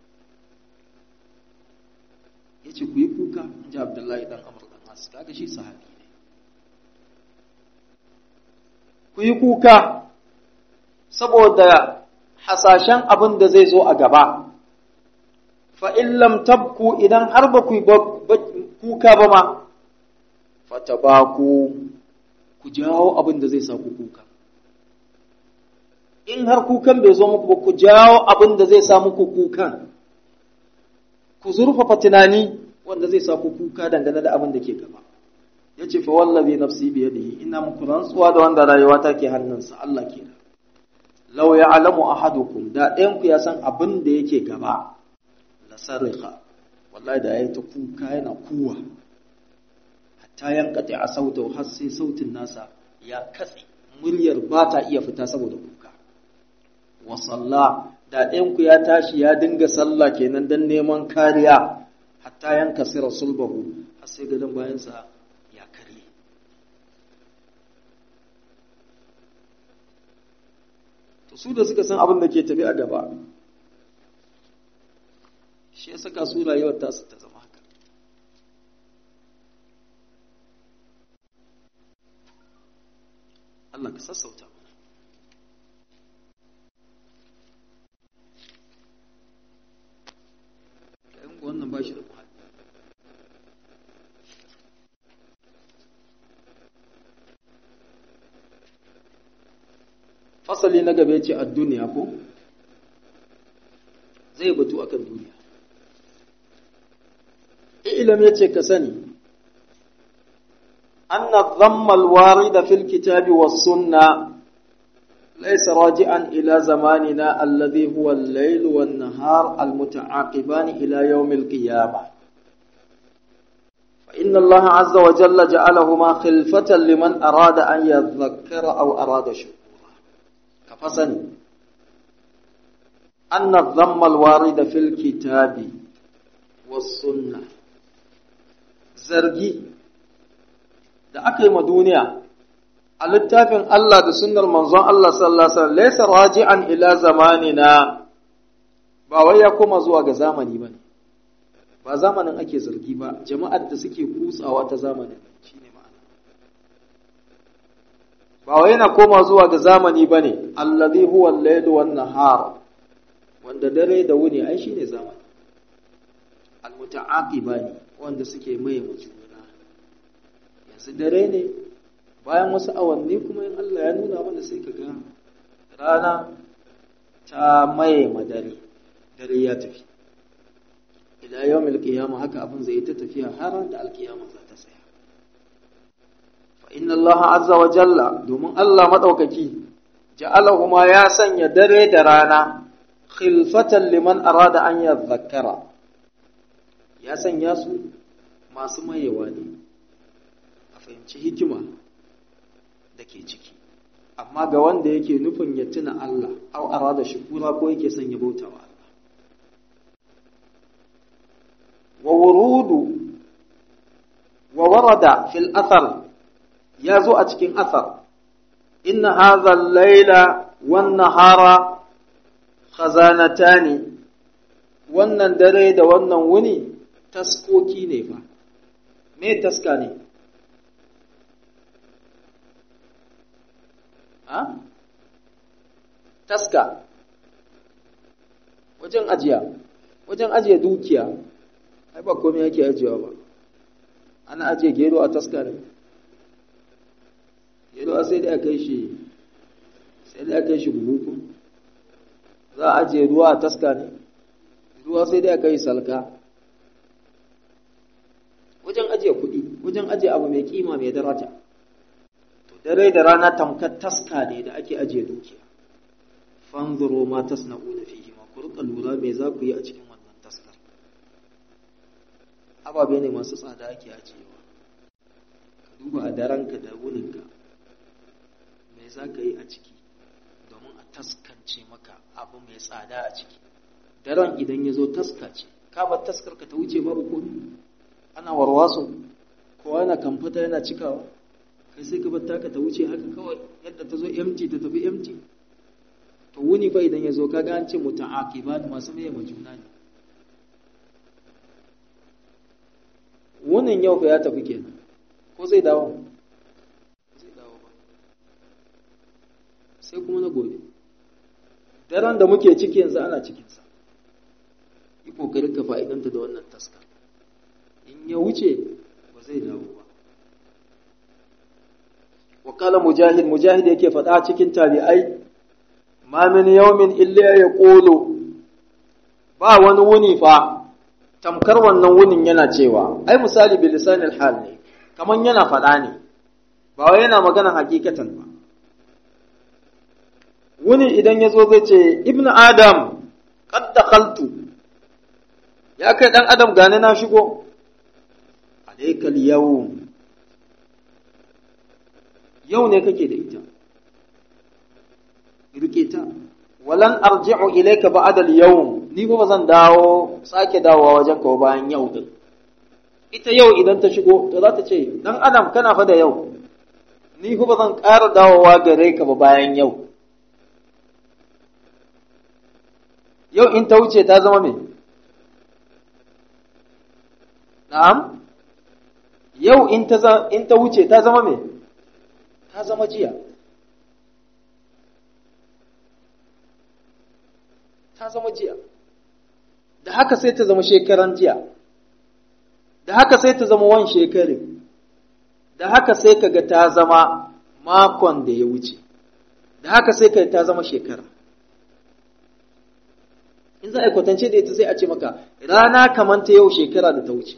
yace ku yi kuka in ji Abdullahi dan Amr dan As kaga shi sahabi ne ku yi kuka saboda hasashen abin da zai zo a gaba fa'in lam tabku idan har ba ku kuka ba ma, fata ba ku ku jawo abin da zai sa ku kuka. In har kukan bai zo muku ba ku jawo abin da zai sa muku kukan, ku zurfafa tunani wanda zai sa ku kuka dangane da abin da ke gaba. Ya ce, fa wallazi nafsi biyadihi ina muku rantsuwa da wanda rayuwa ta ke hannunsa Allah ke da. Lau ya alamu ahadukum da ɗayanku ya san abin da yake gaba. la sarika wallahi da yayi ta kuka yana kuwa hatta yankati a sautau har sai sautin nasa ya katse muryar ba ta iya fita saboda kuka wa salla da ɗayanku ya tashi ya dinga sallah kenan dan neman kariya hatta yanka sira sulbahu har sai gadon bayansa ya karye to su da suka san abin da ke tafi a gaba shi ya saka su rayuwar tasu ta zama haka Allah ka sassauta mana kayan wannan ba shi da muhalli fasali na gaba ce a duniya ko zai batu akan duniya ilam yace ka sani anna dhamma alwarida fil kitabi was sunna laysa raji'an ila zamanina alladhi huwa al-layl wan nahar almuta'aqiban ila yawm al-qiyamah fa inna allaha 'azza wa jalla ja'alahuma khilfatan liman arada an yadhakkara aw arada shukura ka fasani anna dhamma alwarida fil kitabi was sunnah zargi da aka yi ma duniya a littafin Allah da sunnar manzon Allah sallallahu alaihi wasallam laysa raji'an ila zamanina ba wai ya koma zuwa ga zamani bane ba zamanin ake zargi ba jama'ar da suke kutsawa ta zamanin shine ma'ana ba wai yana koma zuwa ga zamani bane allazi huwa al-layl wan nahar wanda dare da wuni ai shine zamani al-muta'aqibani wanda suke maye juna yanzu dare ne bayan wasu awanni kuma in Allah ya nuna mana sai ka ga rana ta maye madare dare ya tafi ila yawmil qiyamah haka abin zai ta tafiya har da alkiyama za ta tsaya fa inna Allah azza wa jalla domin Allah madaukaki ja'alahuma ya sanya dare da rana khilfatan liman arada an yadhakkara ya sanya su masu mayewa ne a fahimci hikima da ke ciki amma ga wanda yake nufin ya tuna Allah au arada shukura ko yake son ya bauta wa Allah wa wurudu wa warada fil athar ya zo a cikin athar inna hadha al-laila wan nahara khazanatani wannan dare da wannan wuni taskoki ne fa me taska ne ha taska wajen ajiya wajen ajiye dukiya ai ba komai yake ajiyewa ba ana ajiye gero a taska ne gero sai dai a kai shi sai dai a kai shi buhu za a ajiye ruwa a taska ne ruwa sai dai a kai salka wajen ajiye kuɗi wajen ajiye abu mai kima mai daraja to dare da rana tamkar taska ne da ake ajiye dukiya fanzuro ma tasna'una fihi ma ku rika lura me za ku yi a cikin wannan taskar ababe ne masu tsada ake ajiyewa ka duba a daranka da wuninka me za ka yi a ciki domin a taskance maka abu mai tsada a ciki daren idan ya zo taska ce ka bar taskar ka ta wuce babu komi ana warwaso kowa yana kamfata yana cikawa kai sai ka bar taka ta wuce haka kawai yadda ta zo empty ta tafi empty to wuni fa idan ya zo kaga an ce muta'aqibat masu mai juna ne wunin yau fa ya tafi kenan ko zai dawo zai dawo ba sai kuma na gobe daren da muke ciki yanzu ana cikinsa yi kokarin ka fa'idanta da wannan taska in ya wuce ba zai dawo ba wakala mujahid mujahid yake faɗa cikin tabi'ai ma min yawmin illa ya ƙolo ba wani wuni fa tamkar wannan wunin yana cewa ai misali bilisanil hal ne kaman yana faɗa ne ba wai yana magana hakikatan ba wuni idan ya zo zai ce ibnu adam qad dakhaltu ya kai dan adam gane na shigo alaikal yawm yau ne kake da ita rike ta walan arji'u ilayka ba'da al-yawm ni ba zan dawo sake dawowa wajen ka bayan yau din ita yau idan ta shigo to za ta ce dan adam kana fa da yau ni ba zan ƙara dawowa gare ka ba bayan yau yau in ta wuce ta zama me na'am yau in ta in ta wuce ta zama me ta zama jiya ta zama jiya da haka sai ta zama shekaran jiya da haka sai ta zama wan shekarin da haka sai kaga ta zama makon da ya wuce da haka sai ka ta zama shekara in za a yi kwatance da ita sai a ce maka rana kamar ta yau shekara da ta wuce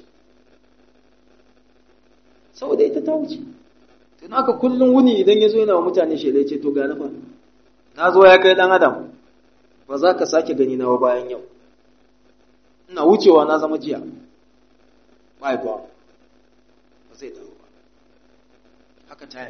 saboda ita ta wuce tun haka kullum wuni idan ya zo yana wa mutane shaidai ce to ga na fa na zo ya kai dan adam ba za ka sake gani na bayan yau ina wucewa na zama jiya ba ba ba zai dawo ba haka ta yi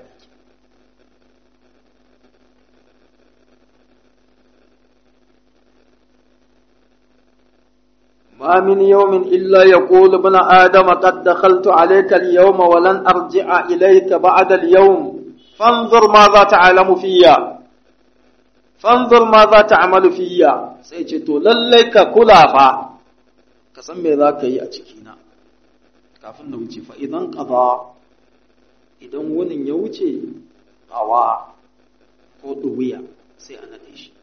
ما من يوم إلا يقول ابن آدم قد دخلت عليك اليوم ولن أرجع إليك بعد اليوم فانظر ماذا تعلم فيا فانظر ماذا تعمل فيا سيجتو لليك كلا فا كسم ذاك يأتكينا kafin na wuce fa idan qada idan wunin ya wuce qawa ko duwiya sai a nade shi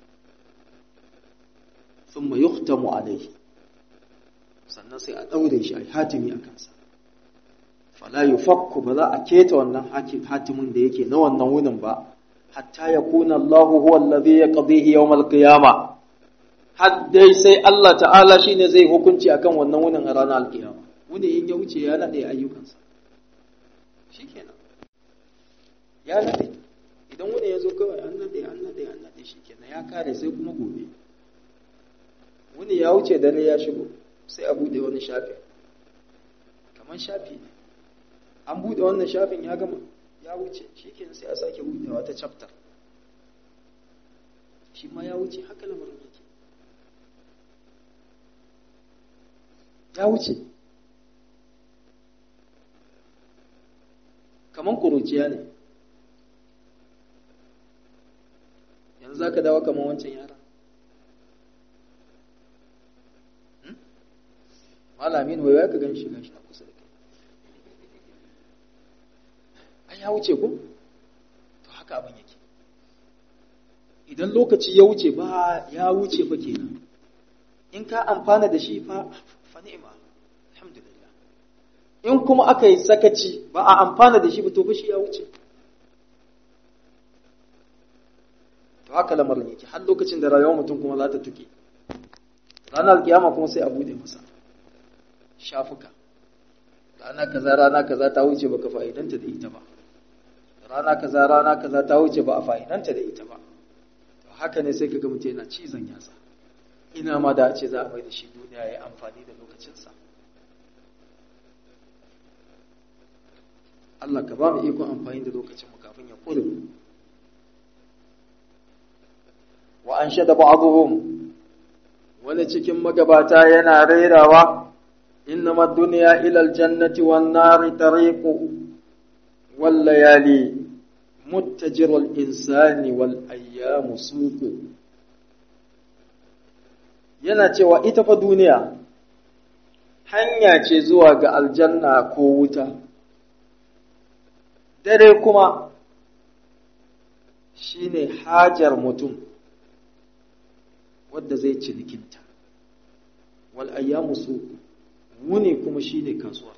thumma yuhtamu alayhi sannan sai a ɗaure shi a hatimi a kansa fala yufakku ba za a keta wannan hatimin da yake na wannan wunin ba hatta ya kuna Allah huwa allazi yaqdihi yawm al-qiyama har dai sai Allah ta'ala shine zai hukunci akan wannan wunin a ranar al-qiyama wuni in ya wuce ya nade ayyukansa shikenan ya nade idan wuni ya zo kawai an nade an nade an nade shikenan ya kare sai kuma gobe wuni ya wuce dare ya shigo sai a buɗe wani shafi kamar shafi ne an buɗe wannan shafin ya gama ya wuce shi ke sai a sake buɗewa ta chapter shi ma ya wuce haka lamarin yake ya wuce kaman kuruciya ne yanzu za ka dawo kaman wancan yara malamin wai ya ka gan shi gashi na kusa da kai ai ya wuce ko to haka abin yake idan lokaci ya wuce ba ya wuce fa kenan in ka amfana da shi fa fa ni'ma alhamdulillah in kuma aka yi sakaci ba a amfana da shi ba to fa shi ya wuce to haka lamarin yake har lokacin da rayuwar mutum kuma za ta tuke ranar kiyama kuma sai a bude masa shafuka rana kaza rana kaza ta wuce baka fa'idanta da ita ba rana kaza rana kaza ta wuce ba a fa'idanta da ita ba to haka ne sai kaga mutum yana cizon yatsa ina ma da a ce za a mai da shi duniya ya amfani da lokacinsa Allah ka ba mu ikon amfani da lokacin mu kafin ya kure wa an shada ba'dhum wani cikin magabata yana rairawa إنما الدنيا إلى الجنة والنار طريق والليالي متجر الإنسان والأيام سوق yana cewa ita fa duniya hanya ce zuwa ga aljanna ko wuta dare kuma shine hajar mutum wadda zai cinikinta wal ayyamu suku wuni kuma shi ne kasuwa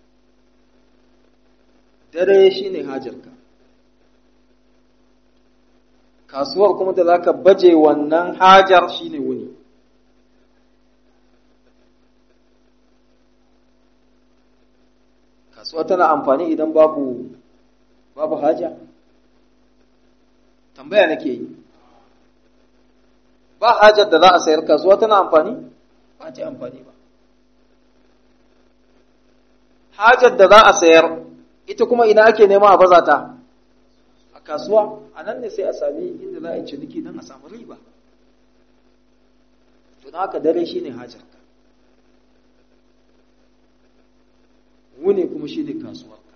dare shi ne hajarka kasuwar kuma da za ka baje wannan hajar shi ne wuni kasuwa tana amfani idan babu babu haja tambaya nake yi ba hajar da za a sayar kasuwa tana amfani ba ta amfani ba hajar da za a sayar ita kuma ina ake nema a baza ta a kasuwa a nan ne sai a sami inda za a yi ciniki don a samu riba to na haka dare shine hajarka wuni kuma shine kasuwarka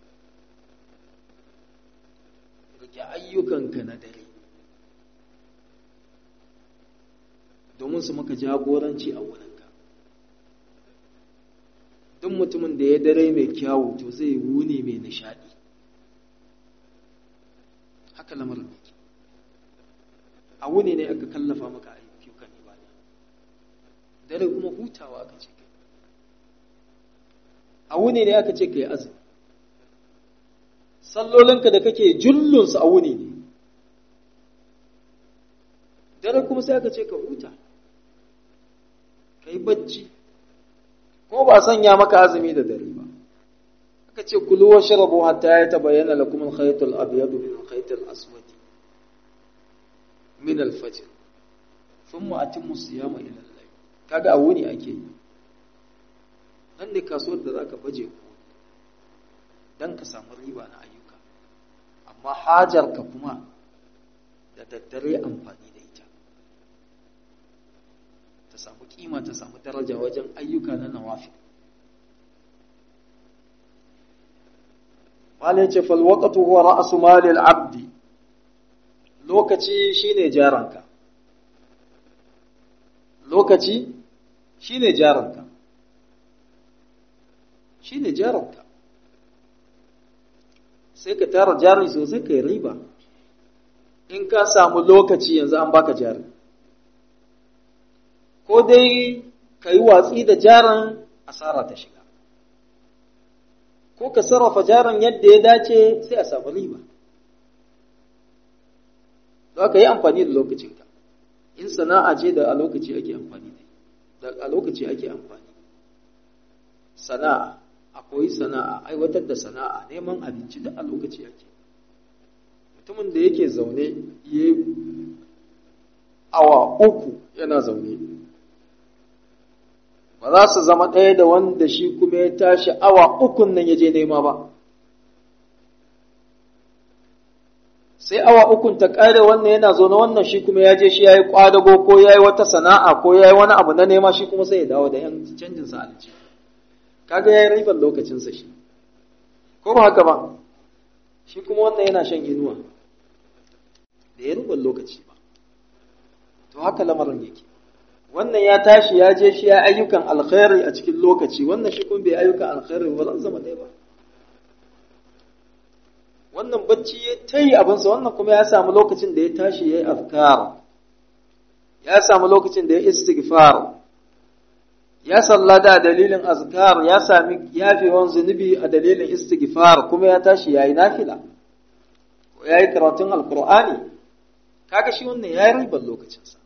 rike ayyukanka na dare domin su maka jagoranci a wurinka duk mutumin da ya dare mai kyawu to zai wuni mai nishadi haka lamarin yake a wuni ne aka kallafa maka ayyukan ibada dare kuma hutawa aka ce kai a wuni ne aka ce kai azumi sallolinka da kake jullunsu a wuni ne dare kuma sai aka ce ka huta ka yi bacci ko ba sanya maka azumi da dare ba aka ce kulu wa shrabu hatta ya tabayyana lakum al-khayt al-abyad min al-khayt al-aswad min al-fajr thumma atimmu siyama ila al-layl kaga a wuni ake yi nan ne kasuwar da zaka baje ku dan ka samu riba na ayyuka amma hajar ka kuma da daddare amfani da ita ta samu kima ta samu daraja wajen ayyuka na nawafi malai ce falwaqatu huwa ra'su malil abdi lokaci shine jaranka lokaci shine jaranka shine jaranka sai ka tara jari sosai kai riba in ka samu lokaci yanzu an baka jari ko dai ka yi watsi da jaran asara ta shiga ko ka sarrafa jaran yadda ya dace sai a samu riba za ka yi amfani da lokacinka in sana'a ce da a lokaci ake amfani da a lokaci ake amfani sana'a a koyi sana'a aiwatar da sana'a neman abinci da a lokaci ake mutumin da yake zaune ya awa uku yana zaune ba za su zama ɗaya da wanda shi kuma ya tashi awa ukun nan ya je nema ba sai awa ukun ta ƙare wannan yana zo na wannan shi kuma ya je shi ya yi ƙwadago ko ya yi wata sana'a ko ya yi wani abu na nema shi kuma sai ya dawo da yan canjin sa alji kaga ya yi ribar lokacinsa shi ko ba haka ba shi kuma wannan yana shan inuwa da ya ribar lokaci ba to haka lamarin yake wannan ya tashi ya je shi ya ayyukan alkhairi a cikin lokaci wannan shi kuma bai ayyukan alkhairi ba zan zama ɗaya ba wannan bacci ya ta yi abinsa wannan kuma ya samu lokacin da ya tashi ya yi afkar ya samu lokacin da ya istighfar ya sallada a dalilin azkar ya sami yafewan zunubi a dalilin istighfar kuma ya tashi ya yi nafila ko ya yi karatun alkur'ani kaga shi wannan ya yi ribar lokacinsa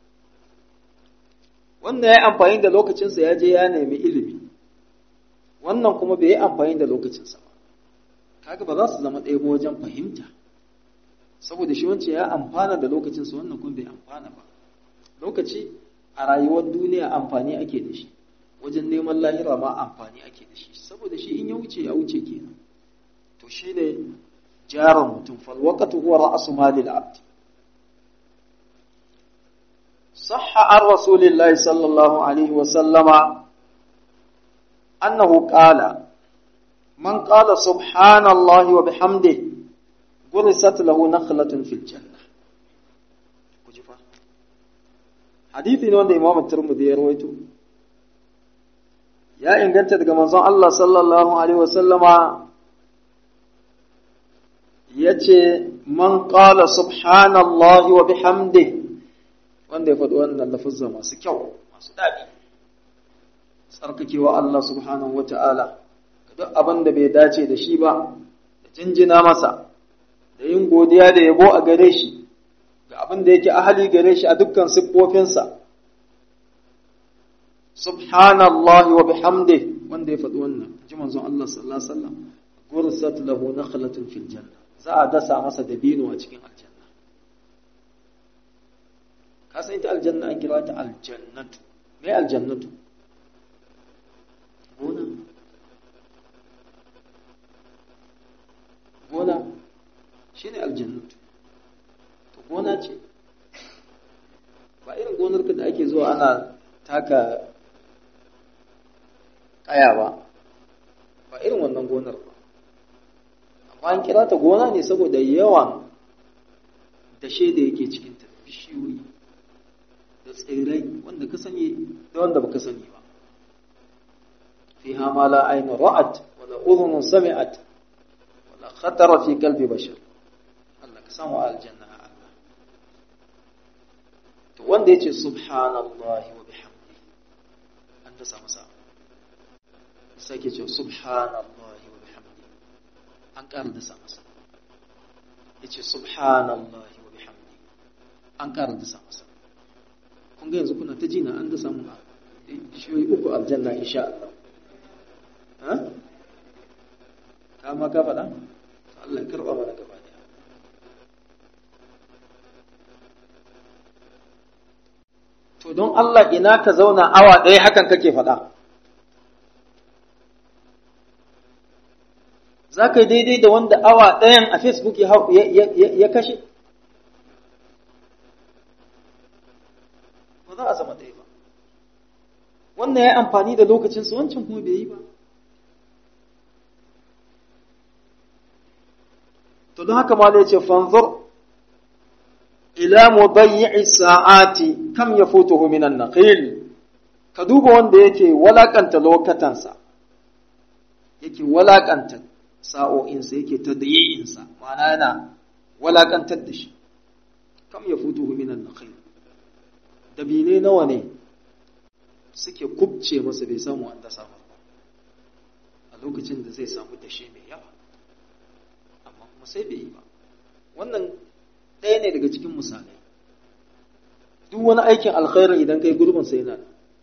wannan ya yi amfani da lokacinsa ya je ya nemi ilimi wannan kuma bai yi amfani da lokacinsa ba kaga ba za su zama ɗaya ba wajen fahimta saboda shi wancan ya amfana da lokacinsa wannan kuma bai amfana ba lokaci a rayuwar duniya amfani ake da shi wajen neman lahira ma amfani ake da shi saboda shi in ya wuce ya wuce kenan to shi ne jaron mutum falwaqatu huwa ra'su malil abd صح عن رسول الله صلى الله عليه وسلم أنه قال من قال سبحان الله وبحمده غرست له نخلة في الجنة حديثي wanda Imam Tirmidhi ya rawaito ya inganta daga manzon Allah sallallahu alaihi wasallama yace man qala subhanallahi wa bihamdihi wanda ya faɗi wannan lafazza masu kyau masu daɗi tsarkakewa Allah subhanahu wa ta'ala duk abin da bai dace da shi ba da jinjina masa da yin godiya da yabo a gare shi ga abin da yake ahali gare shi a dukkan siffofinsa subhanallahi wa bihamdi wanda ya faɗi wannan ji manzon Allah sallallahu alaihi wasallam gursat lahu nakhlatun fil janna za a dasa masa dabino a cikin aljanna ka san ita aljanna an kira ta aljannatu me aljannatu gona gona shine aljannatu to gona ce ba irin gonar ka da ake zuwa ana taka kaya ba ba irin wannan gonar ba amma an kira ta gona ne saboda yawan dashe da yake cikinta bishiyoyi da tsirrai wanda ka sani da wanda baka sani ba fiha ma la aynu ra'at wa la udhun sami'at wa la khatara fi qalbi bashar Allah ka samu aljanna Allah to wanda yace subhanallahi wa bihamdihi an da samu sa sai ke ce subhanallahi wa bihamdihi an ƙara da samu sa yace subhanallahi wa bihamdihi an ƙara da samu sa kun ga yanzu kuna ta jina an da samu bishiyoyi uku aljanna insha Allah ha ka ma ka faɗa Allah ya karɓa mana gaba daya to don Allah ina ka zauna awa ɗaya hakan kake faɗa za ka yi daidai da wanda awa ɗayan a Facebook ya kashe za a zama ɗaya ba wannan ya yi amfani da lokacinsa wancan kuma bai yi ba to don haka ma ya ce fanzur ila mudayyi'i sa'ati kam yafutuhu minan naqil ka duba wanda yake walakanta lokatansa yake walakanta sa'o'insa yake tadyi'insa ma'ana yana walakantar da shi kam yafutuhu minan naqil dabine nawa ne suke kubce masa bai samu an dasa ba a lokacin da zai samu dashe mai yawa amma kuma sai bai yi ba wannan ɗaya ne daga cikin misalai duk wani aikin alkhairi idan kai gurbin sai yana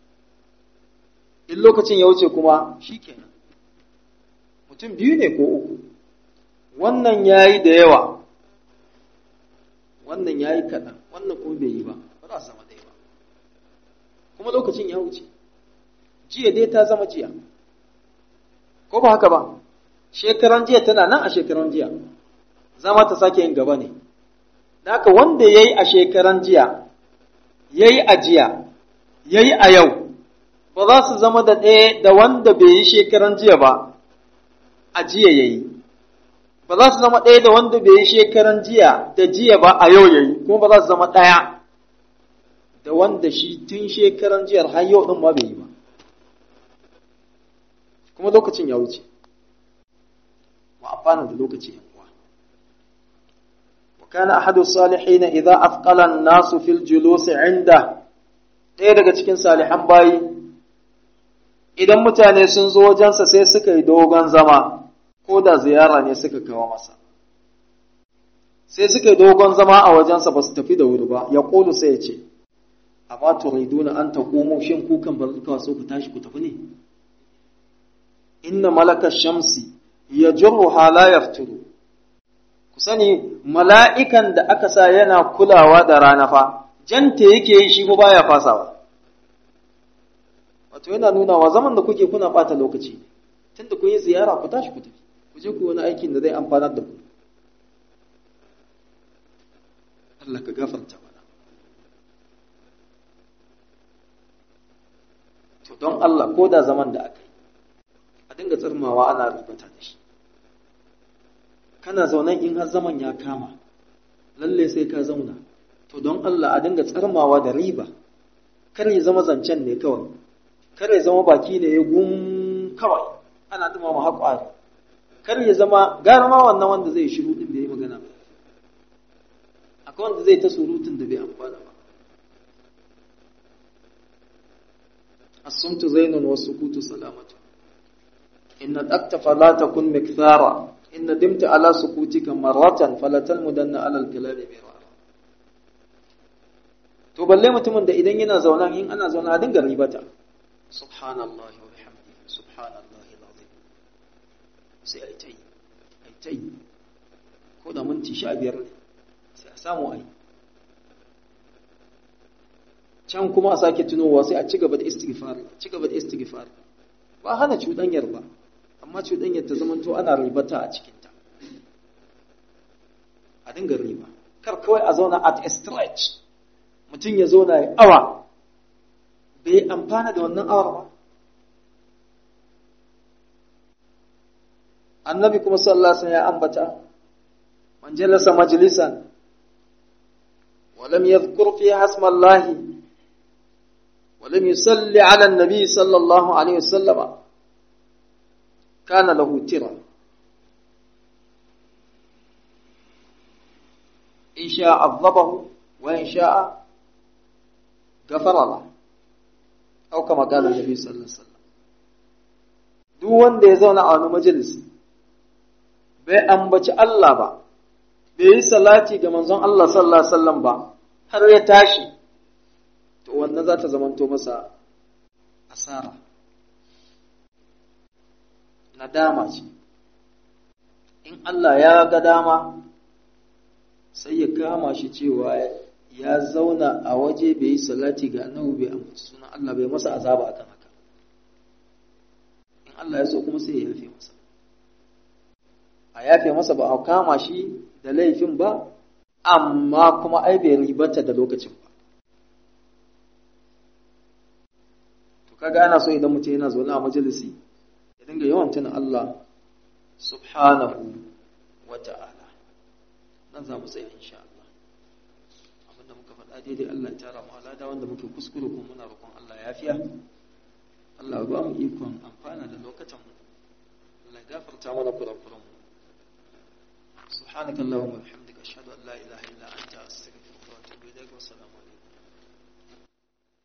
in lokacin ya wuce kuma shi kenan mutum biyu ne ko uku wannan ya yi da yawa wannan ya yi kaɗan wannan kuma bai yi ba ba za su zama ɗaya ba kuma lokacin ya wuce jiya dai ta zama jiya ko ba haka ba shekaran jiya tana nan a shekaran jiya zama ta sake yin gaba ne haka wanda ya yi a shekaran jiya ya yi a jiya ya yi a yau ba za su zama da ɗaya da wanda bai yi shekaran jiya ba a jiya ya yi ba za su zama ɗaya da wanda bai yi shekaran jiya da jiya ba a yau ya yi kuma ba za su zama ɗaya da wanda shi tun shekaran jiyar har yau ɗin ma bai yi ba kuma lokacin ya wuce mu amfana da lokaci yan uwa wa kana ahadu salihin idza afqala an-nas fil julus inda ɗaya daga cikin salihan bayi idan mutane sun zo wajensa sai suka yi dogon zama ko da ziyara ne suka kawo masa sai suka yi dogon zama a wajensa ba su tafi da wuri ba ya ƙolu sai ya ce amma turiduna an ta komo shin kukan ba zuka so ku tashi ku tafi ne inna malaka shamsi ya jirru hala yafturu ku sani mala'ikan da aka sa yana kulawa da rana fa janta yake yi shi ko baya fasawa wato yana nuna wa zaman da kuke kuna ɓata lokaci tunda kun yi ziyara ku tashi ku tafi ku je ku wani aikin da zai amfanar da ku Allah ka gafarta mana to don Allah ko da zaman da aka yi a dinga tsirmawa ana rubata da shi kana zaunan in har zaman ya kama lalle sai ka zauna to don Allah a dinga tsarmawa da riba kar ya zama zancen ne kawai kar ya zama baki ne ya gum kawai ana dumama haƙwari kar ya zama gara ma wannan wanda zai shiru din bai yi magana ba akwai wanda zai ta surutun da bai amfana ba as-sumtu zainun wa sukutu salamatu inna dakta fala takun mikthara inna dimta ala sukutika marratan fala talmudanna ala al-kalami mirara to balle mutumin da idan yana zauna in ana zauna a dinga ribata subhanallahi wa bihamdihi subhanallahi alazim sai ai tai ai tai ko da minti sha biyar ne sai a samu ai can kuma a sake tunowa sai a ci gaba da istighfar ci gaba da istighfar ba hana cuɗanyar ba amma cuɗanyar ta zamanto ana ribata a cikinta a dinga riba kar kawai a zauna at a stretch mutum ya zauna ya awa bai amfana da wannan awar ba annabi kuma sallallahu alaihi ya ambata man jalasa majlisan wa lam yadhkur fiha hasma Allah wa lam yusalli ala an-nabi sallallahu alaihi wasallam kana lahu tira in sha'a adhabahu wa in sha'a ghafara lahu au kama kana nabi sallallahu alaihi wasallam duk wanda ya zauna a wani majalisi bai ambaci Allah ba bai yi salati ga manzon Allah sallallahu alaihi wasallam ba har ya tashi to wannan za ta zamanto masa asara nadama ce in Allah ya ga dama sai ya kama shi cewa ya zauna a waje bai yi salati ga annabi bai ambaci sunan Allah bai masa azaba akan haka in Allah ya so kuma sai ya yafe masa a yafe masa ba a kama shi da laifin ba amma kuma ai bai ribata da lokacin ba to kaga ana so idan mutum yana zaune a majalisi ya dinga yawan tuna Allah subhanahu wa ta'ala nan za mu tsaya insha Allah abinda muka faɗa daidai Allah ya tara mu alada wanda muke kuskure kuma muna roƙon Allah ya fiya Allah ya ba mu ikon amfana da lokacin mu Allah ya gafarta mana kurakuran mu سبحانك اللهم وبحمدك أشهد أن لا إله إلا أنت أستغفرك وأتوب إليك والسلام عليكم